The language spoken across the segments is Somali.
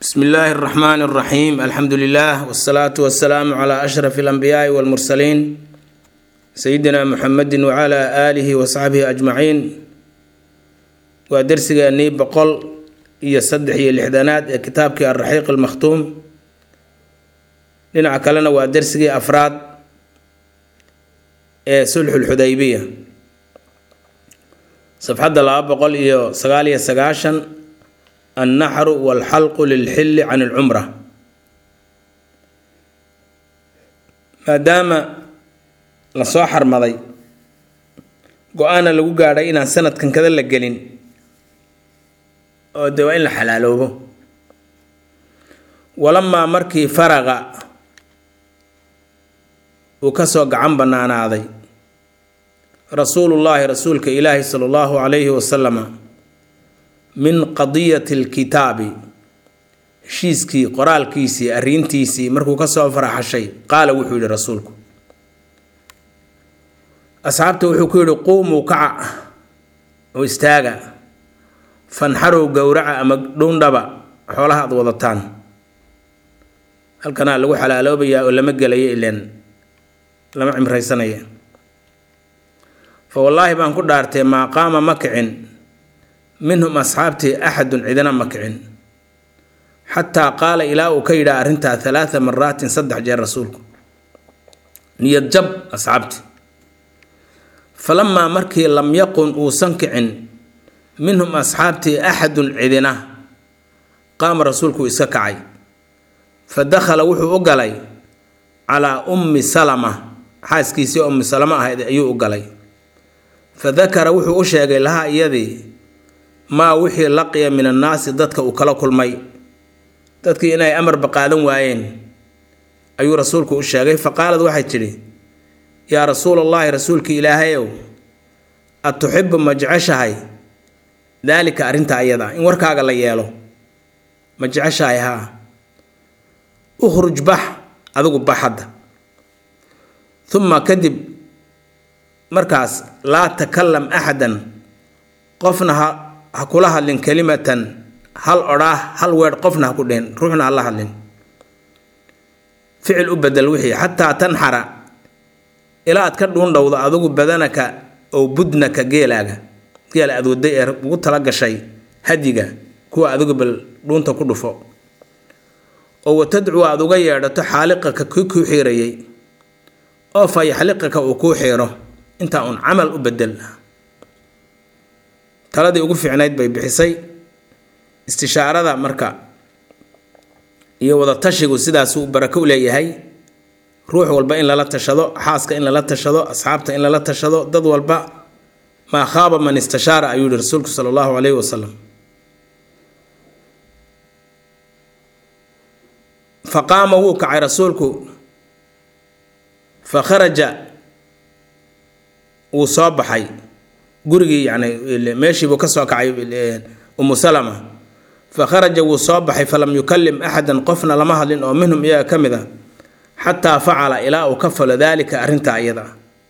bsmi illaahi اraxmaan اraxiim alxamdu lilah wsalaatu wasalaamu cla ashraf اlanbiyaai wاlmursaliin sayidina muxamedi wcla aalihi wasaxbihi ajmaciin waa dersigeennii boqol iyo saddex iyo lixdanaad ee kitaabkii alraxiiq almakhtuum dhinaca kalena waa dersigii afraad ee sulxulxudaybiya safxadda laba boqol iyo sagaal iyo sagaashan annaxru walxalqu lilxilli can ilcumra maadaama lasoo xarmaday go-aana lagu gaadhay inaan sanadkan kada la gelin oo de waa in la xalaaloobo walamaa markii faraqa uu kasoo gacan banaanaaday rasuulullaahi rasuulka ilaahi sala allahu calayhi wasalama min qadiyati alkitaabi heshiiskii qoraalkiisii arrintiisii markuu kasoo faraxashay qaala wuxuu yihi rasuulku asxaabta wuxuu ku yidhi quumuu kaca oo istaaga fanxarow gowraca ama dhowndhaba xoolaha aad wadataan halkanaa lagu xalaaloobayaa oo lama gelayo ileen lama cimraysanaya fa wallaahi baan ku dhaartay maa qaama ma kicin minhum asxaabtii axadun cidina ma kicin xataa qaala ilaa uu ka yidhaha arrintaa halaatha maraatin saddex jeer rasuulku niyad jab asxaabtii falamaa markii lam yaqun uusan kicin minhum asxaabtii axadun cidina qaama rasuulku iska kacay fa dakhala wuxuu u galay calaa ummi salama xaaskiisii ummi salama ahayd ayuu u galay fa dakara wuxuu u sheegay lahaa iyadii maa wixii laqiya min annaasi dadka uu kala kulmay dadkii inay amarba qaadan waayeen ayuu rasuulku u sheegay fa qaalad waxay tidhi yaa rasuulallaahi rasuulka ilaahayow ad tuxibu ma jeceshahay daalika arrinta ayada in warkaaga la yeelo ma jeceshahay haa ukhruj bax adigu bax hadda uma kadib markaas laa takalam axadan qofna ha ha kula hadlin kelimatan hal odhaah hal weedh qofna ha ku dhihin ruuxna ha la hadlin ficil u bedel wixii xataa tanxara ilaa aad ka dhuundhowdo adigu badanaka oo budnaka geelaaga geela aad waday ee ugu tala gashay hadyiga kuwa adigu bal dhuunta ku dhufo oo watadcu aad uga yeedhato xaaliqaka kii kuu xiirayay oo fa yaxliqaka uu kuu xiiro intaa uun camal u bedel taladii ugu fiicnayd bay bixisay istishaarada marka iyo wadatashigu sidaasuu barako u leeyahay ruux walba in lala tashado xaaska in lala tashado asxaabta in lala tashado dad walba maa khaaba man istashaara ayuu yihi rasuulku sala allahu calayhi wasalam fa qaama wuu kacay rasuulku fa kharaja wuu soo baxay gurigii yani meeshiibuu ka soo kacay umu salama fa kharaja wuu soo baxay falam yukalim axadan qofna lama hadlin oo minhum iyaga ka mid a xataa facala ilaa uu ka falo daalika arrintaa iyada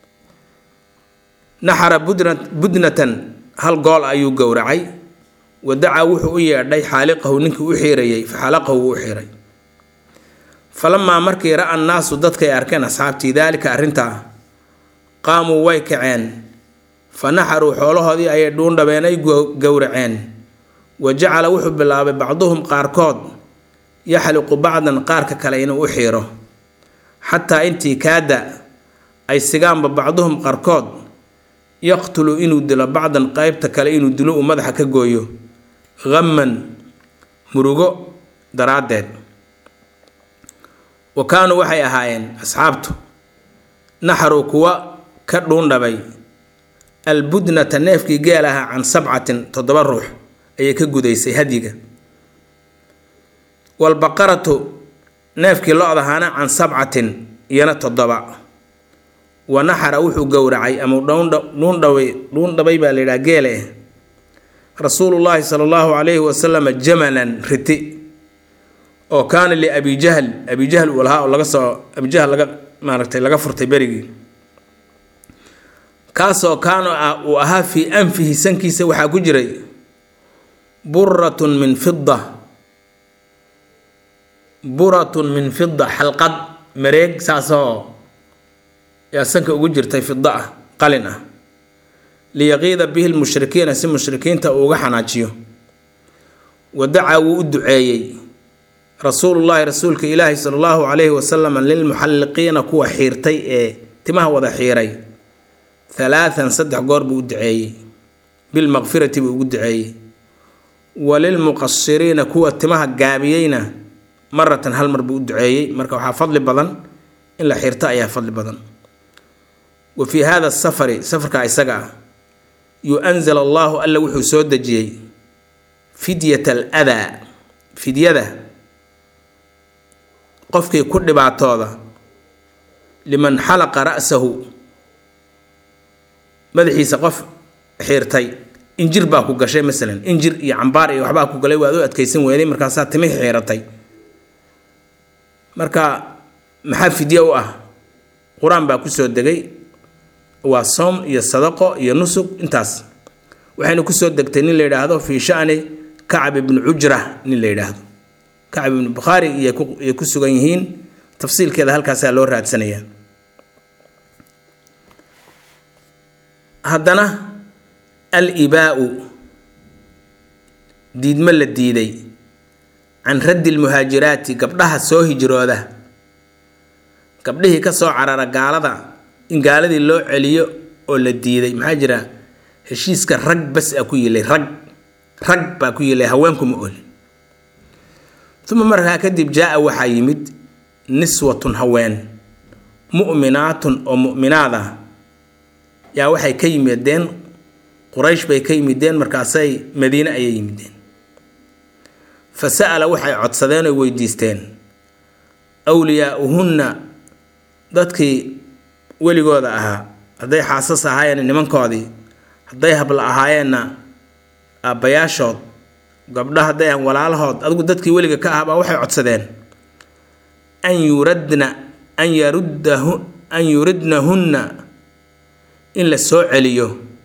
naxara budnatan hal gool ayuu gowracay wadacaa wuxuu u yeedhay xaaliqahu ninkii u xiirayay fa xalaqahu wuu u xiiray falamaa markii ra-a annaasu dadkay arkeen asxaabtii daalika arrintaa qaamuu way kaceen fa naxaruu xoolahoodii ayay dhuundhabeen ay gowraceen wa jacala wuxuu bilaabay bacduhum qaarkood yaxliqu bacdan qaarka kale inuu u xiiro xataa intii kaada ay sigaanba bacduhum qarkood yaqtulu inuu dilo bacdan qeybta kale inuu dilo uu madaxa ka gooyo hamman murugo daraaddeed wa kaanuu waxay ahaayeen asxaabtu naxaru kuwa ka dhuundhabay albudnata neefkii geel ahaa can sabcatin toddoba ruux ayay ka gudaysay hadyiga walbaqaratu neefkii lo-dahaana can sabcatin iyana toddoba wa naxara wuxuu gowracay ama dhuundhaway dhuundhabay baa la yidhaha geele rasuulullaahi sala allahu calayhi wasalama jamalan riti oo kaana liabi jahl abi jahl uu lahaa oo laga soo abijahl laga maaragtay laga furtay berigii kaasoo kaano ah uu ahaa fii anfihi sankiisa waxaa ku jiray buratun min fida buratun min fida xalqad mareeg saasoo yaa sanka ugu jirtay fida ah qalin ah liyaqiida bihi lmushrikiina si mushrikiinta uu uga xanaajiyo wadacaa wuu u duceeyey rasuulullaahi rasuulka ilaahi sala allahu calayhi wasalam lilmuxalliqiina kuwa xiirtay ee timaha wada xiiray halaathan saddex goor buu u duceeyey bilmaqfirati buu ugu duceeyey walilmuqasiriina kuwa timaha gaabiyeyna maratan hal mar buu u duceeyey marka waxaa fadli badan in la xirto ayaa fadli badan wa fii hada safari safarka isaga ah yu-anzil allahu alla wuxuu soo dejiyey fidyat al adaa fidyada qofkii ku dhibaatooda liman xalaqa ra'sahu madaxiisa qof xiirtay injir baa ku gashay masalan injir iyo cambaar iyo waxbaa ku galay waad u adkaysan weyday markaasaa timih xiiratay marka maxaa fidye u ah qur-aan baa kusoo degay waa soom iyo sadaqo iyo nusug intaas waxayna kusoo degtay nin la yidhaahdo fii shani kacab ibnu cujra nin la yidhaahdo kacab ibnu bukhaari iyay ku sugan yihiin tafsiilkeeda halkaasaa loo raadsanayaa haddana al ibaau diidmo la diiday can raddi lmuhaajiraati gabdhaha soo hijrooda gabdhihii ka soo carara gaalada in gaaladii loo celiyo oo la diiday maxaa jira heshiiska rag bas a ku yilay rag rag baa ku yilay haweenkuma olin uma markaa kadib jaa-a waxaa yimid niswatun haween mu'minaatun oo mu'minaad ah yaa waxay ka yimideen quraysh bay ka yimideen markaasay madiine ayay yimideen fa sa'ala waxay codsadeen oy weydiisteen awliyaauhunna dadkii weligooda ahaa hadday xaasas ahaayeen nimankoodii hadday habla ahaayeenna aabbayaashood gabdha hadday aan walaalahood adigu dadkii weliga ka ahaa baa waxay codsadeen an yuradna an yaruddahu an yuridnahunna in la soo celiyo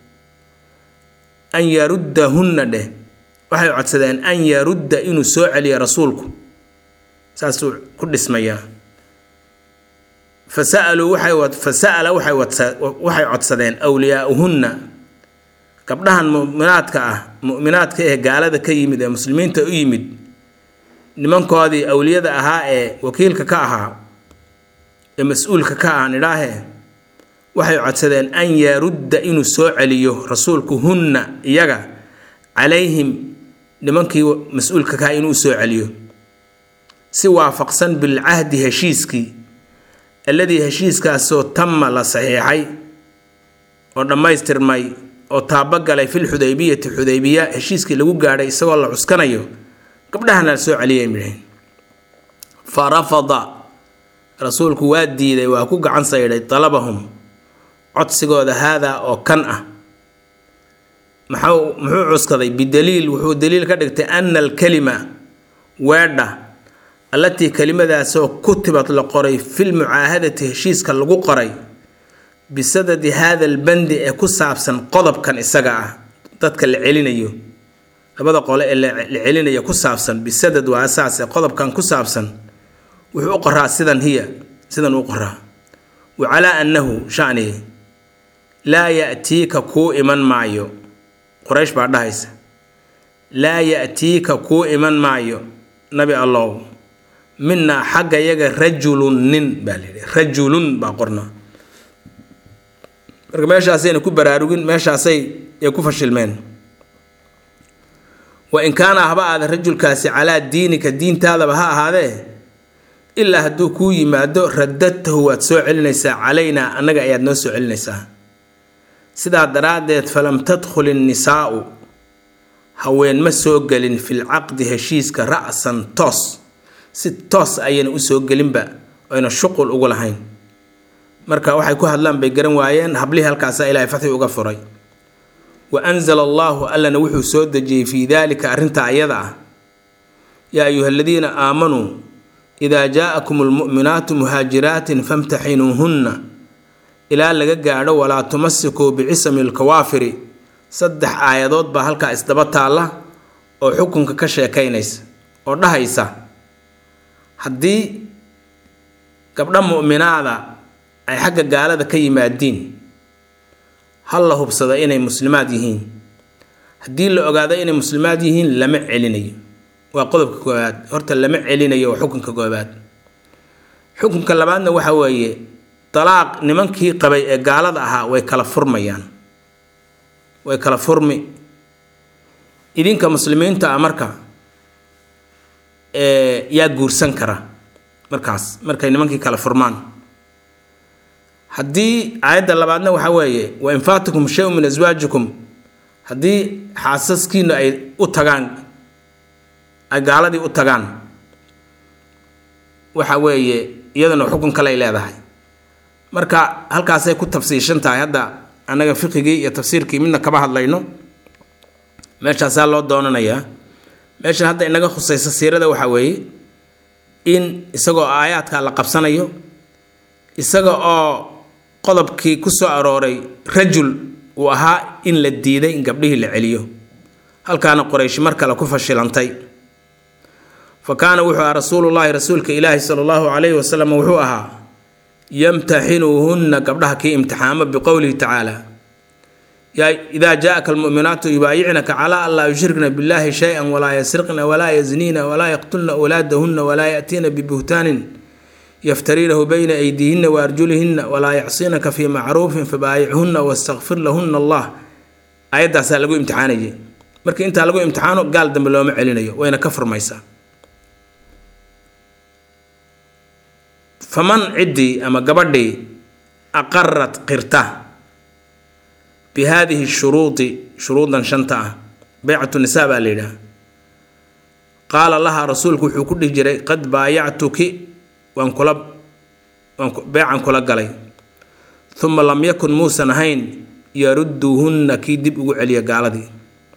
an yaruddahunna dheh waxay codsadeen an yarudda inuu soo celiyo rasuulku saasuu ku dhismayaa fa sa'aluu waxay fa sa'ala waxay waxay codsadeen awliyaauhunna gabdhahan mu'minaadka ah mu'minaadka ee gaalada ka yimid ee muslimiinta u yimid nimankoodii awliyada ahaa ee wakiilka ka ahaa ee mas-uulka ka ah nidhaahee waxay codsadeen an yarudda inuu soo celiyo rasuulku hunna iyaga calayhim nimankii mas-uulka ka ah inuu soo celiyo si waafaqsan bilcahdi heshiiskii alladii heshiiskaasoo tama la saxiixay oo dhammaystirmay oo taabagalay fil xudaybiyati xudaybiya heshiiskii lagu gaadhay isagoo la cuskanayo gabdhahana la soo celiyay midhahin fa rafada rasuulku waa diiday waa ku gacan saydhay dalabahum codsigooda haadaa oo kan ah maxau muxuu cuskaday bidaliil wuxuu daliil ka dhigtay ana alkalima weedha allatii kelimadaasoo kutibad la qoray fil mucaahadati heshiiska lagu qoray bisadadi haada albandi ee ku saabsan qodobkan isaga ah dadka la celinayo labada qole ee la celinayo ku saabsan bisadad waa asaas ee qodobkan ku saabsan wuxuu u qoraa sidan hiya sidan u qoraa wa calaa annahu shani laa ya'tiika kuu iman maayo quraysh baa dhahaysa laa ya'tiika kuu iman maayo nabi allow minaa xagga yaga rajulun nin baa la yidhi rajulun baa qornaa marka meeshaasayna ku baraarugin meeshaasay ay ku fashilmeen wa in kaana haba aada rajulkaasi calaa diinika diintaadaba ha ahaadee ilaa hadduu kuu yimaado radadtahu waad soo celinaysaa calaynaa annaga ayaad noo soo celinaysaa sidaa daraaddeed falam tadkhul innisaa'u haween ma soo gelin fil caqdi heshiiska ra'san toos si toos ayayna u soo gelinba oyna shuqul ugu lahayn marka waxay ku hadlaan bay garan waayeen hablihii halkaasaa ilaahay fatxi uga furay wa anzala allaahu allana wuxuu soo dejiyey fii daalika arrintaa iyada ah yaa ayuha aladiina aamanuu idaa jaa-akum almu'minaatu muhaajiraatin famtaxinuuhunna ilaa laga gaadho walaa tumasikuu bicisami alkawaafiri saddex aayadood baa halkaa isdaba taalla oo xukunka ka sheekaynaysa oo dhahaysa haddii gabdho mu'minaada ay xagga gaalada ka yimaadiin hal la hubsado inay muslimaad yihiin haddii la ogaado inay muslimaad yihiin lama celinayo waa qodobka koowaad horta lama celinayo waa xukunka koowaad xukunka labaadna waxa weeye dalaaq nimankii qabay ee gaalada ahaa way kala furmayaan way kala furmi idinka muslimiinta ah marka yaa guursan kara markaas markay nimankii kala furmaan haddii aayadda labaadna waxa weeye wa in faatakum shay min aswaajikum haddii xaasaskiinu ay u tagaan ay gaaladii u tagaan waxa weeye iyaduna xukun kaley leedahay marka halkaasay ku tafsiishan tahay hadda annaga fiqigii iyo tafsiirkii midna kama hadlayno meeshaasaa loo doonanayaa meeshan hadda inaga khusaysa siirada waxaa weeye in isagoo aayaadka la qabsanayo isaga oo qodobkii ku soo arooray rajul uu ahaa in la diiday in gabdhihii la celiyo halkaana qoraysh mar kale ku fashilantay fa kaana wuxuu ahaa rasuulullaahi rasuulka ilaahi sala allahu calayhi wasalam wuxuu ahaa yamtaxinuuhunna gabdhaha kii imtixaamo biqowlihi tacaala idaa jaaka almu'minaatu yubaayicnaka calaa an laa yushrikna billahi shay-an walaa yasriqna walaa yazniina walaa yaqtulna awlaadahunna walaa ya'tiina bibuhtaanin yaftariinahu bayna aydiihinna wa arjulihinna walaa yacsinaka fii macruufin fabaayichunna wastakfir lahunna allah ayaddaasaa lagu imtixaanayay markii intaa lagu imtixaano gaal dambe looma celinayo wayna ka furmaysaa faman ciddii ama gabadhii aqarat qirta bi haadihi shuruudi shuruudan shanta ah beycatu nisaa baa la yidhaha qaala lahaa rasuulku wuxuu ku dhihi jiray qad baayactuki waan kula waan beecan kula galay uma lam yakun muusan ahayn yarudduuhunna kii dib ugu celiya gaaladii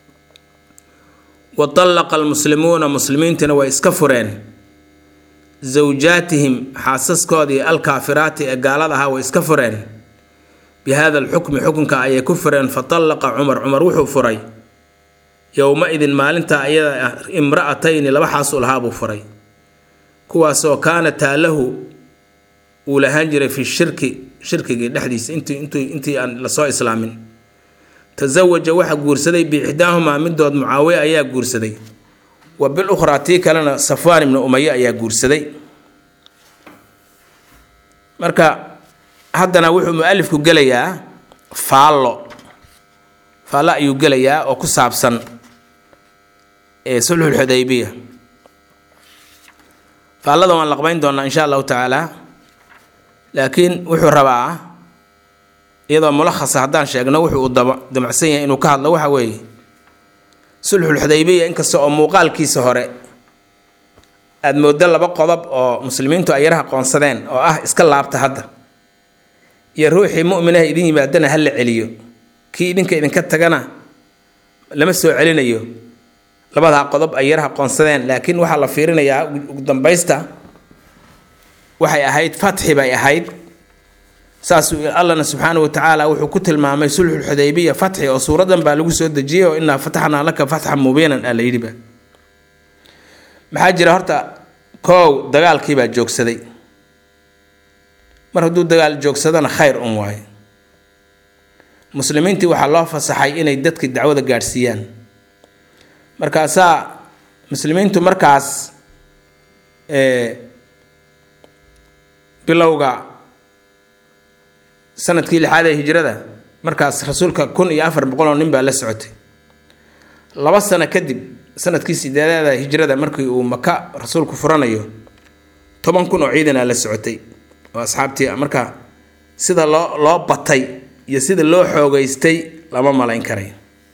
wa dallaqa almuslimuuna muslimiintina way iska fureen zawjaatihim xaasaskoodii alkaafiraati ee gaalada ahaa way iska fureen bi hada alxukmi xukunka ayay ku fureen fa dallaqa cumar cumar wuxuu furay yowma-idin maalintaa ayada ah imra'atayni laba xaasul ahaa buu furay kuwaasoo kaana taalahu uu lahaan jiray fi shirki shirkigii dhexdiisa intii intii intii aan lasoo islaamin tasawaja waxaa guursaday biixdaahumaa midood mucaawiya ayaa guursaday wa bil ukhraa tii kalena safwaan ibnu umaye ayaa guursaday marka haddana wuxuu mu-alifku gelayaa faallo faallo ayuu gelayaa oo ku saabsan ee sulxulxudaybiya faallada waan laqbayn doonaa insha allahu tacaala laakiin wuxuu rabaa iyadoo mulakhasa haddaan sheegno wuxuu uu daba damacsan yahay inuu ka hadlo waxa weeye sulxulxudaybiya inkasta oo muuqaalkiisa hore aada mooddo laba qodob oo muslimiintu ay yaraha qoonsadeen oo ah iska laabta hadda iyo ruuxii mu'minaha idin yimaadana ha la celiyo kii idinka idinka tagana lama soo celinayo labadaa qodob ay yaraha qoonsadeen laakiin waxaa la fiirinayaa ugu dambaysta waxay ahayd fatxi bay ahayd saasuu allana subxaana wa tacaala wuxuu ku tilmaamay sulxulxudaybiya fatxi oo suuradan baa lagu soo dejiyey oo innaa fataxnaa laka fatxan mubiinan aa la yidhiba maxaa jira horta koow dagaalkii baa joogsaday mar hadduu dagaal joogsadana khayr un waayo muslimiintii waxaa loo fasaxay inay dadkii dacwada gaadhsiiyaan markaasaa muslimiintu markaas bilowga sanadkii lixaad ee hijrada markaas rasuulka kun iyo afar boqol oo nin baa la socotay laba sano kadib sanadkii sideedaada hijrada markii uu maka rasuulku furanayo toban kun oo ciidanaa la socotay oo asxaabtii marka sida loo loo batay iyo sida loo xoogeystay lama malayn karay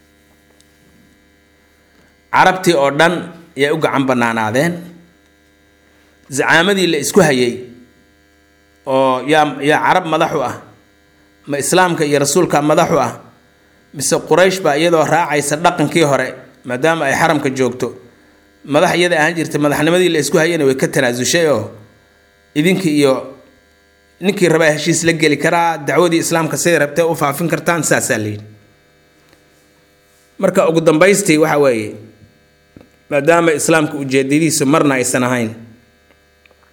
carabtii oo dhan yay u gacan banaanaadeen zacaamadii la isku hayay oo yaa yaa carab madaxu ah ma islaamka iyo rasuulka madaxu ah mise quraysh baa iyadoo raacaysa dhaqankii hore maadaama ay xaramka joogto madax iyada ahaan jirtay madaxnimadii la isku hayana way ka tanaasushay oo idinkii iyo ninkii rabaa heshiis la geli karaa dacwadii islaamka siday rabtee u faafin kartaan saasaa la yidhi marka ugu dambaystii waxa weeye maadaama islaamka ujeedadiisu marna aysan ahayn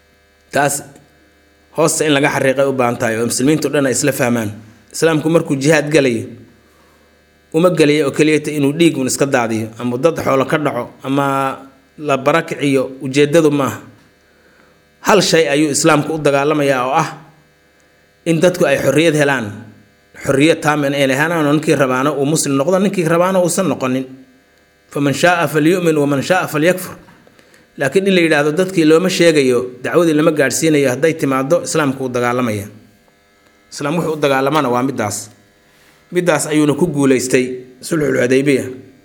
taas hoosta in laga xariiqay u baahan tahay oo muslimiintu dhan ay isla fahmaan islaamku markuu jihaad galayo uma gelaya oo keliyata inuu dhiigun iska daadiyo ama dad xoolo ka dhaco ama la barakiciyo ujeedadu maaha hal shay ayuu islaamku u dagaalamayaa oo ah in dadku ay xorriyad helaan xorriyad taamin ay helaan oo ninkii rabaana uu muslim noqdo ninkii rabaana uusan noqonin faman shaaa falyu'min waman shaaa falyakfur laakiin in la yidhaahdo dadkii looma sheegayo dacwadii lama gaadhsiinayo hadday timaado islaamku u dagaalamaya islaam wuxuu u dagaalamana waa middaas middaas ayuuna ku guulaystay sulxulxudaybiya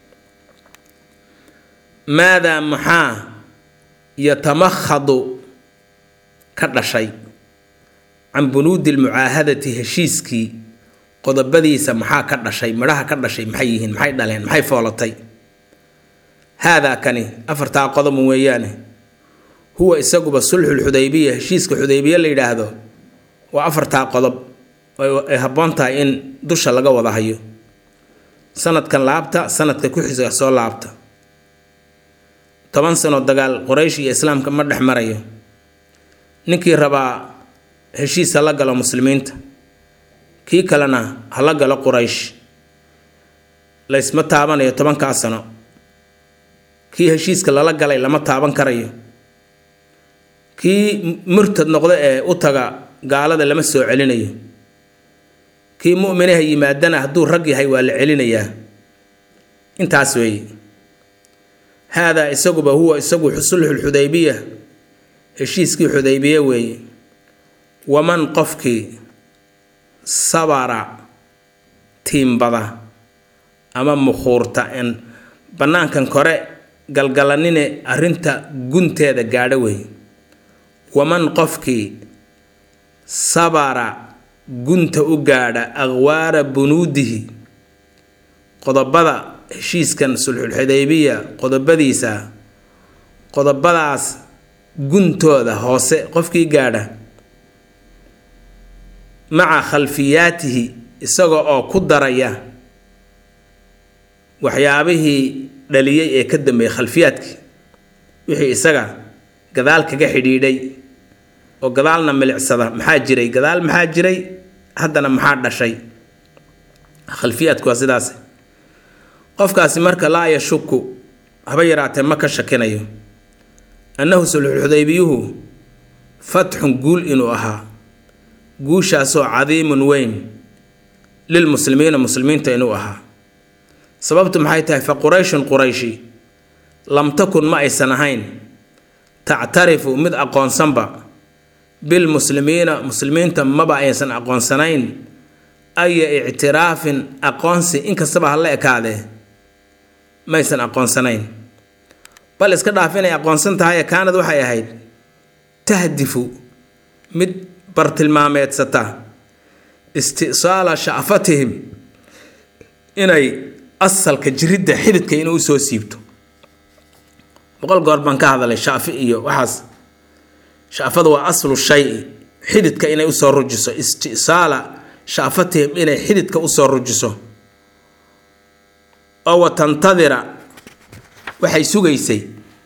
maadaa maxaa yatamakhadu ka dhashay can bunuudi lmucaahadati heshiiskii qodobadiisa maxaa ka dhashay midhaha ka dhashay maxay yihiin maxay dhaleen maxay foolatay haadaa kani afartaa qodob weeyaane huwa isaguba sulxulxudaybiya heshiiska xudaybiya la yidhaahdo waa afartaa qodob ay habboon tahay in dusha laga wada hayo sanadkan laabta sanadka ku xisa soo laabta toban sano dagaal qoraysh iyo islaamka ma dhex marayo ninkii rabaa heshiis hala galo muslimiinta kii kalena hala galo quraysh laysma taabanayo tobankaa sano kii heshiiska lala galay lama taaban karayo kii murtad noqda ee u taga gaalada lama soo celinayo kii mu'minaha yimaadana hadduu rag yahay waa la celinayaa intaas weeye haadaa isaguba huwa isagu sulxulxudaybiya heshiiskii xudaybiye weeye waman qofkii sabara tiimbada ama mukhuurta en bannaankan kore galgalanine arrinta gunteeda gaadho weeye waman qofkii sabara gunta u gaadha aqwaara bunuudihi qodobada heshiiskan sulxulxudaybiya qodobadiisa qodobadaas guntooda hoose qofkii gaadha maca khalfiyaatihi isaga oo ku daraya waxyaabihii dhaliyey ee ka dambeeyey khalfiyaadkii wixii isaga gadaal kaga xidhiidhay oo gadaalna milicsada maxaa jiray gadaal maxaa jiray haddana maxaa dhashay khalfiyaadku waa sidaas qofkaasi marka laa yashuku haba yaraatee ma ka shakinayo annahu sulxulxudaybiyuhu fatxun guul inuu ahaa guushaasoo cadiimun weyn lilmuslimiina muslimiinta inuu ahaa sababtu maxay tahay fa qurayshun qurayshi lam takun ma aysan ahayn tactarifu mid aqoonsanba bilmuslimiina muslimiinta maba aysan aqoonsanayn aya ictiraafin aqoonsi inkastaba ha la ekaadee maysan aqoonsanayn bal iska dhaaf inay aqoonsan tahay kaanad waxay ahayd tahdifu mid bartilmaameedsata istisaala sha'fatihim inay asalka jiridda xididka inuu usoo siibto boqol goor baan ka hadalay shaafi iyo waxaas shaafadu waa aslu shay xididka inay usoo rujiso istisaala shaafatihim inay xididka usoo rujiso oo wa tantadira waxay sugaysay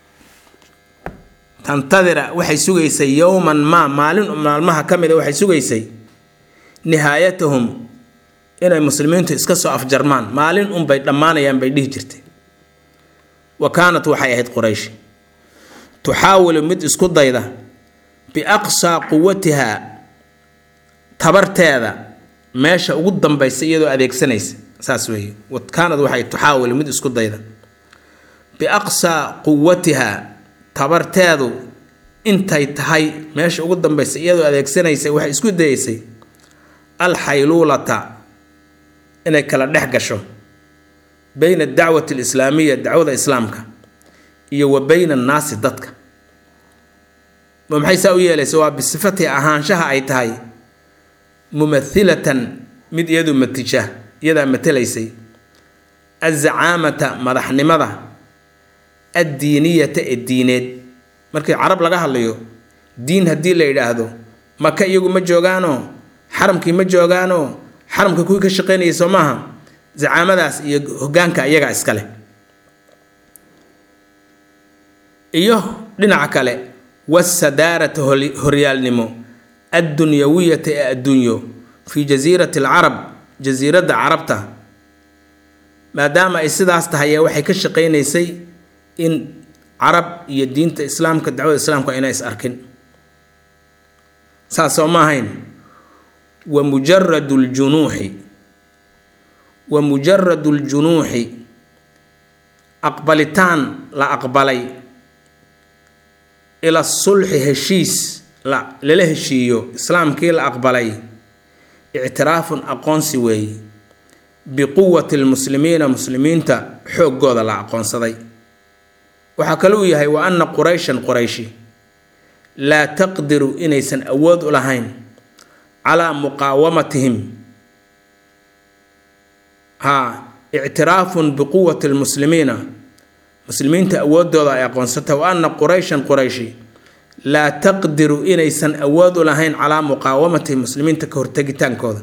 tantadira waxay sugaysay yowman maa maalin maalmaha ka mid a waxay sugaysay nihaayatahum inay muslimiintu iska soo afjarmaan maalin unbay dhammaanayaan bay dhihi jirtay wa kaanat waxay ahayd quraysh tuxaawilu mid isku dayda biaqsaa quwatiha tabarteeda meesha ugu dambaysa iyadoo adeegsanaysa saas weeye kaanad waxay tuxaawilu mid isku dayda biaqsaa quwatiha tabarteedu intay tahay meesha ugu dambaysa iyadoo adeegsanaysa waxay isku dayeysay alxayluulata inay kala dhex gasho bayna adacwati alislaamiya dacwada islaamka iyo wa bayna annaasi dadka ma maxay saa u yeelaysa waa bisifati ahaanshaha ay tahay mumathilatan mid iyadu matija iyadaa matelaysay azacaamata madaxnimada addiiniyata ee diineed markii carab laga hadlayo diin haddii la yidhaahdo maka iyagu ma joogaanoo xaramkii ma joogaanoo xaramka kuwii ka shaqaynayay soo maaha zacaamadaas iyo hogaanka iyagaa iskale iyo dhinaca kale wasadaarata horyaalnimo addunyawiyata ee adduunyo fii jasiirati alcarab jasiiradda carabta maadaama ay sidaas tahay ee waxay ka shaqaynaysay in carab iyo diinta islaamka dacwada islaamka ayna is arkin saas soo ma ahayn wa mujaradu ljunuuxi wa mujaradu ljunuuxi aqbalitaan la aqbalay ila sulxi heshiis lala heshiiyo islaamkii la aqbalay ictiraafun aqoonsi weeye biquwati lmuslimiina muslimiinta xooggooda la aqoonsaday waxaa kale uu yahay wa anna qurayshan qurayshi laa taqdiru inaysan awood u lahayn calaa muqaawamatihim haa ictiraafun biquwati lmuslimiina muslimiinta awooddooda ay aqoonsatay wa anna qurayshan qurayshi laa taqdiru inaysan awood u lahayn calaa muqaawamatihim muslimiinta ka hortegitaankooda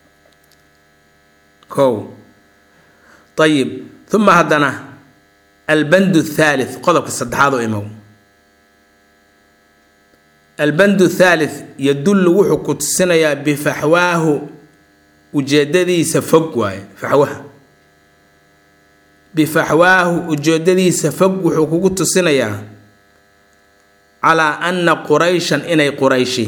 kow ayib uma haddana albandu thalith qodobka saddexaad oo imow albandu thalith yadullu wuxuu ku tusinayaa bifaxwaahu ujeedadiisa fog waaye faxwaha bifaxwaahu ujeedadiisa fog wuxuu kugu tusinayaa calaa anna qurayshan inay qurayshi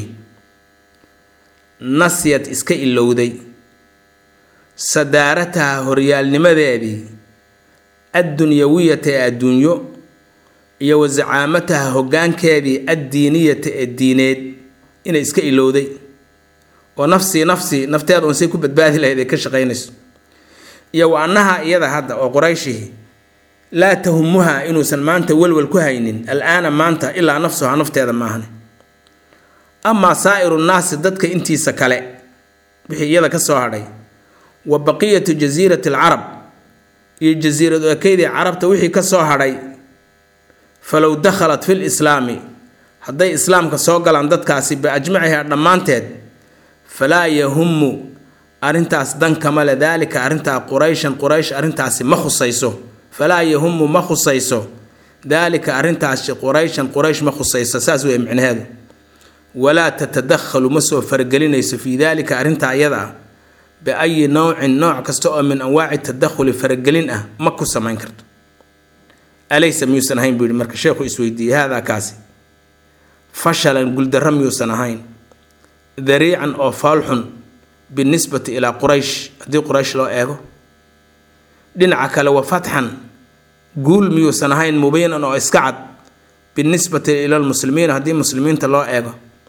nasyad iska ilowday sadaarataha horyaalnimadeedii addunyawiyata ee adduunyo iyo wa zacaamataha hoggaankeedii addiiniyata ee diineed inay iska ilowday oo nafsii nafsii nafteeda unsay ku badbaadi lahayd ay ka shaqaynayso iyo wa annaha iyada hadda oo qurayshihi laa tahumuha inuusan maanta welwel ku haynin al-aana maanta ilaa nafsuha nafteeda maahane amaa saa'iru nnaasi dadka intiisa kale wixii iyada ka soo hadhay wa baqiyatu jasiirati alcarab iyo jasiiradu ekeydii carabta wixii ka soo hadhay falow dakhalat fil islaami hadday islaamka soo galaan dadkaasi biajmaciha dhammaanteed falaa yahumu arrintaas dan kama le daalika arrintaa qurayshan quraysh arrintaasi ma khusayso falaa yahumu ma khusayso daalika arrintaasi qurayshan quraysh ma khusayso saas weeye micnaheedu walaa tatadakhalu ma soo faragelinayso fii daalika arrintaa iyada ah biayi nowcin nooc kasta oo min anwaaci tadakhuli faragelin ah ma ku samayn karto alaysa miyuusan ahayn buu yihi marka sheekhu isweydiiyey haadaa kaasi fashalan guldaro miyuusan ahayn dariican oo faalxun binisbati ilaa quraysh haddii quraysh loo eego dhinaca kale wa fatxan guul miyuusan ahayn mubiinan oo iska cad binisbati ila lmuslimiina haddii muslimiinta loo eego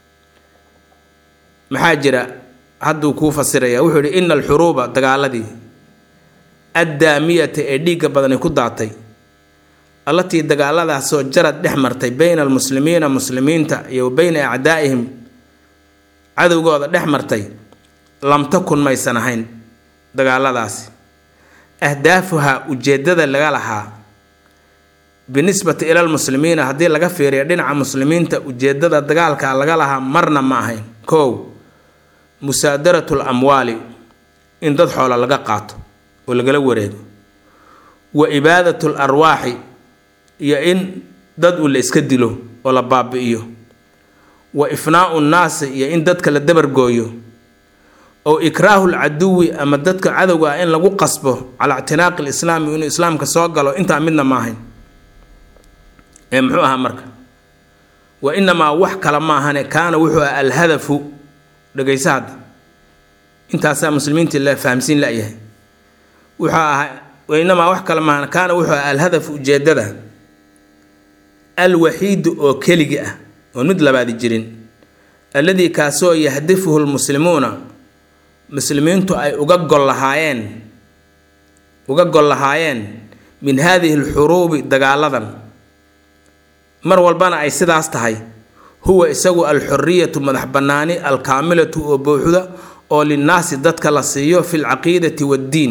maxaa jira hadduu kuu fasiraya wuxuu yihi ina alxuruuba dagaaladii addaamiyata ee dhiigga badani ku daatay allatii dagaaladaasoo jarad dhex martay beyna almuslimiina muslimiinta iyo wa beyna acdaa'ihim cadowgooda dhex martay lam takun maysan ahayn dagaaladaasi ahdaafuha ujeeddada laga lahaa binisbati ila lmuslimiina haddii laga fiiriyo dhinaca muslimiinta ujeeddada dagaalka laga lahaa marna ma ahayn kow musaadaratu lamwaali in dad xoola laga qaato oo lagala wareego wa ibaadatu larwaaxi iyo in dad uu la iska dilo oo la baabi'iyo wa ifnaau nnaasi iyo in dadka la dabargooyo oo ikraahu lcaduwi ama dadka cadowga ah in lagu qasbo calaa ictinaaqi lislaami inuu islaamka soo galo intaa midna ma ahayn ee muxuu ahaa marka wa inamaa wax kale ma ahane kaana wuxuu aha alhadafu dhegaysa hadda intaasaa muslimiintii la fahamsiin layahay wuxuu ahaa wa inamaa wax kale maahan kaana wuxuu aha alhadafu ujeedada alwaxiidu oo keligi ah oon mid labaadi jirin alladii kaasoo yahdifuhu lmuslimuuna muslimiintu ay uga gol lahaayeen uga gol lahaayeen min haadihi alxuruubi dagaaladan mar walbana ay sidaas tahay huwa isagu alxuriyatu madax bannaani alkaamilatu oo buuxda oo linnaasi dadka la siiyo fi lcaqiidati waddiin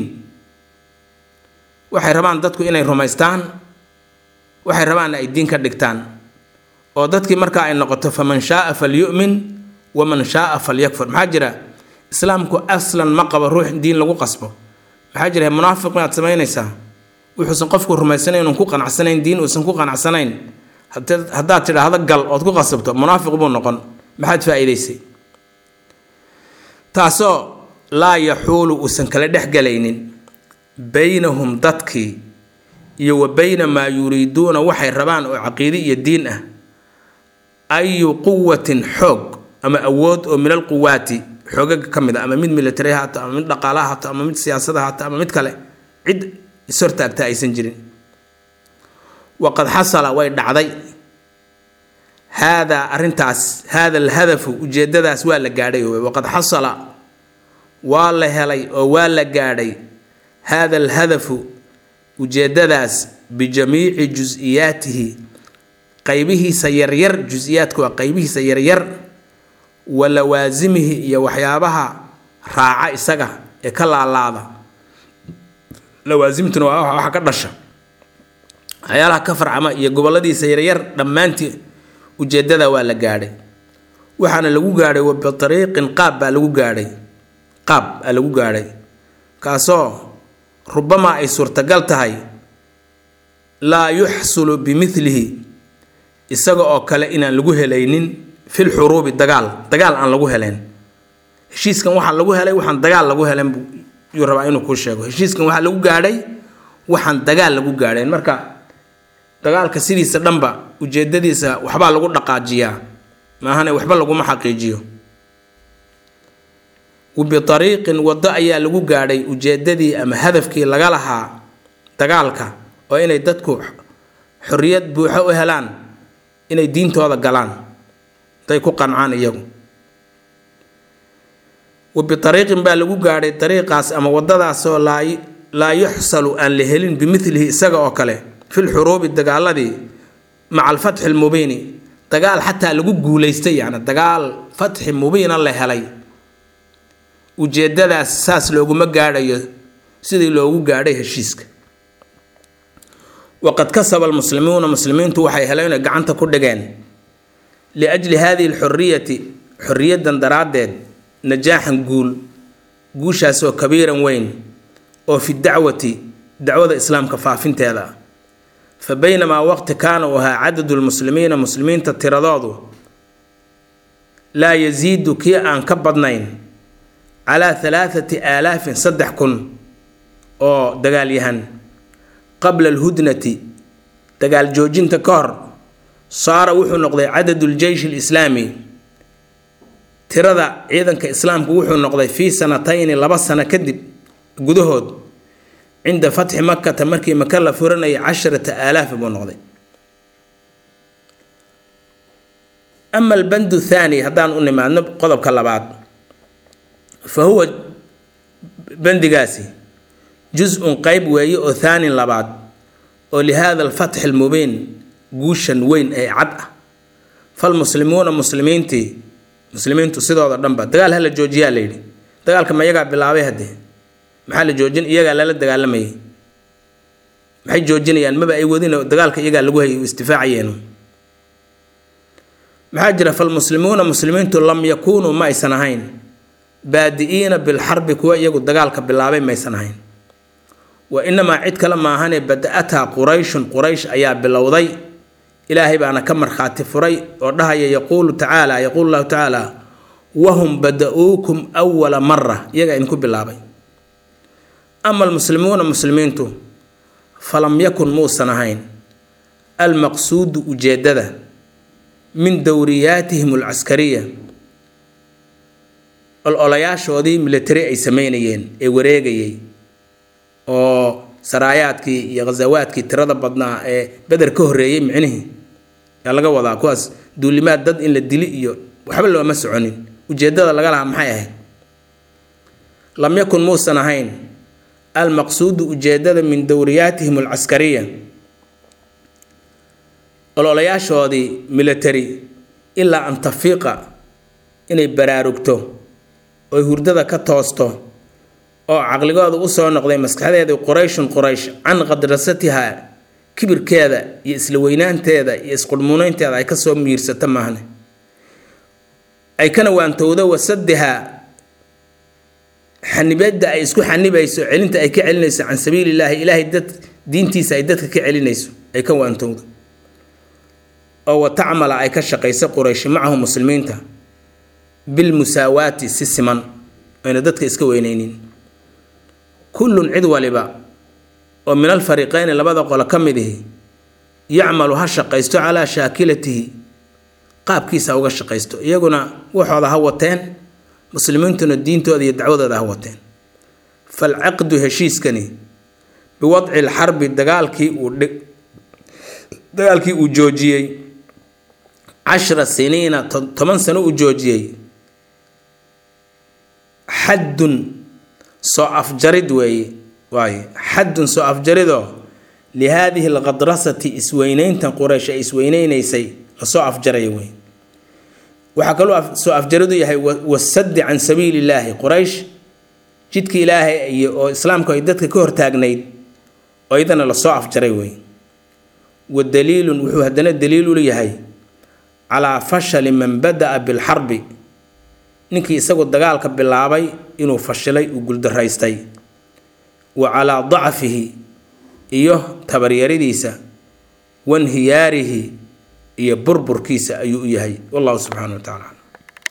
waxay rabaan dadku inay rumaystaan waxay rabaanna ay diin ka dhigtaan oo dadkii markaa ay noqoto faman shaaa falyu'min waman shaaa falyakfur maxaa jira islaamku aslan ma qabo ruux diin lagu qasbo maxaa jira munaafiq miyaad samaynaysaa wuxuusan qofku rumaysanayn uun ku qanacsanayn diin uusan ku qanacsanayn haddaad tidhaahdo gal ood ku qasabto munaafiq buu noqon maxaad faa-iidaysay taasoo laa yaxuulu uusan kala dhex galaynin baynahum dadkii iyo wa bayna maa yuriiduuna waxay rabaan oo caqiide iyo diin ah ayu quwatin xoog ama awood oo min alquwaati xoogaga ka mid a ama mid military haato ama mid dhaqaalaha haato ama mid siyaasada haato ama mid kale cid ishortaagta aysan jirin waqad xasala way dhacday haadaa arrintaas haada alhadafu ujeedadaas waa la gaadhay waqad xasala waa la helay oo waa la gaadhay haada alhadafu ujeedadaas bijamiici jus-iyaatihi qaybihiisa yaryar jus-iyaadka waa qaybihiisa yaryar wa lawaasimihi iyo waxyaabaha raaca isaga ee ka laalaada lawaasimtuna waa waxa ka dhasha waxyaalaha ka farcama iyo goboladiisa yaryar dhammaantii ujeedada waa la gaadhay waxaana lagu gaadhay wa biariiqin qaab baa lagu gaadhay qaab aa lagu gaadhay kaasoo rubamaa ay suurtagal tahay laa yuxsulu bimilihi isaga oo kale inaan lagu helaynin fil xuruubi dagaal dagaal aan lagu helayn heshiiskan waxaa lagu helay waxaan dagaal lagu helen yuu rabaa inuu kuu sheego heshiiskan waxaa lagu gaadhay waxaan dagaal lagu gaadhayn marka dagaalka sidiisa dhanba ujeedadiisa waxbaa lagu dhaqaajiyaa maahane waxba laguma xaqiijiyo wabiariiqin waddo ayaa lagu gaadhay ujeedadii ama hadafkii laga lahaa dagaalka oo inay dadku xorriyad buuxo u helaan inay diintooda galaan day ku qancaan iyagu wa biariiqin baa lagu gaadhay dariiqaas ama wadadaasoo laa yuxsalu aan la helin bimilihi isaga oo kale fil xuruubi dagaaladii maca alfatxi lmubiini dagaal xataa lagu guulaystay yani dagaal fatxi mubiina la helay ujeedadaas saas looguma gaadhayo sidii loogu gaadhay heshiiska waqad kasaba almuslimuuna muslimiintu waxay heleen inay gacanta ku dhigeen liajli hadihi alxuriyati xorriyadan daraaddeed najaaxan guul guushaasoo kabiiran weyn oo fi dacwati dacwada islaamka faafinteeda ah fa baynamaa waqti kaana uu ahaa cadadu lmuslimiina muslimiinta tiradoodu laa yasiidu kii aan ka badnayn calaa halaathati aalaafin saddex kun oo dagaalyahan qabla alhudnati dagaal joojinta ka hor saara wuxuu noqday cadadu ljeysh alislaami tirada ciidanka islaamku wuxuu noqday fii sanatayni laba sano kadib gudahood cinda fatxi makata markii maka la furanayay casharata aalaafi buu noqday ama albandu thaani haddaan u nimaadno qodobka labaad fa huwa bandigaasi jus-un qeyb weeye oo thaanin labaad oo lihaada alfatxi almubiin guushan weyn ee cad ah falmuslimuuna muslimiintii muslimiintu sidooda dhanba dagaal hala joojiyaa layidhi dagaalka ma iyagaa bilaabay haddee maxaa la joojin iyagaa lala dagaalamayay maxay joojinayaan maba ay wadin dagaalka iyagaa lagu hayay istifaacayeenu maxaa jira falmuslimuuna muslimiintu lam yakuunuu ma aysan ahayn baadi-iina bilxarbi kuwa iyagu dagaalka bilaabay maysan ahayn wa inamaa cid kale maahane bada-athaa qurayshun quraysh ayaa bilowday ilaahay baana ka markhaati furay oo dhahaya yaquulu tacaala yaquulu llahu tacaala wahum bada-uukum awala mara iyagaa idinku bilaabay ama almuslimuuna muslimiintu falam yakun muusan ahayn almaqsuudu ujeedada min dowriyaatihim alcaskariya ololayaashoodii military ay sameynayeen ee wareegayay oo saraayaadkii iyo khasawaadkii tirada badnaa ee beder ka horreeyey micnihii yaa laga wadaa kuwaas duulimaad dad in la dili iyo waxba looma soconin ujeedada laga lahaa maxay ahayd lam yakun muusan ahayn almaqsuudu ujeedada min dowriyaatihim alcaskariya ololayaashoodii military ilaa an tafiiqa inay baraarugto oy hurdada ka toosto oo caqligooda usoo noqday maskaxdeedii qurayshun quraysh can qadrasatiha kibirkeeda iyo isla weynaanteeda iyo isqurmuuneynteeda ay kasoo miirsato maahne ay kana waantowdo wasadiha xanibada ay isku xanibayso celinta ay ka celinayso can sabiilillaahi ilaahay dad diintiisa ay dadka ka celinayso ay ka waantowdo oo wa tacmala ay ka shaqaysa qurayshi macahu muslimiinta bilmusaawaati si siman ayna dadka iska weyneynin kullun cid waliba oo min alfariiqeyni labada qolo ka mid ihi yacmalu ha shaqaysto calaa shaakilatihi qaabkiisa uga shaqaysto iyaguna waxooda ha wateen muslimiintuna diintooda iyo dacwadooda ha wateen falcaqdu heshiiskani biwadci lxarbi dagaalkii uu dagaalkii uu joojiyey cashra siniina toban sano uu joojiyey xaddun soo afjarid weeye waaye xaddun soo afjaridoo lihaadihi alqadrasati isweyneyntan quraysh ay isweyneynaysay lasoo afjaraya wey waxaa kaloo soo afjaridu yahay wasaddi can sabiili illaahi quraysh jidka ilaahay iyo oo islaamku ay dadka ka hortaagnayd oo iyadana lasoo afjaray wey wa daliilun wuxuu haddana daliil u yahay calaa fashali man bada-a bilxarbi ninkii isagu dagaalka bilaabay inuu fashilay uu guldaraystay wa calaa dacfihi iyo tabaryaradiisa wanhiyaarihi iyo burburkiisa ayuu u yahay wallahu subxaana wa tacaala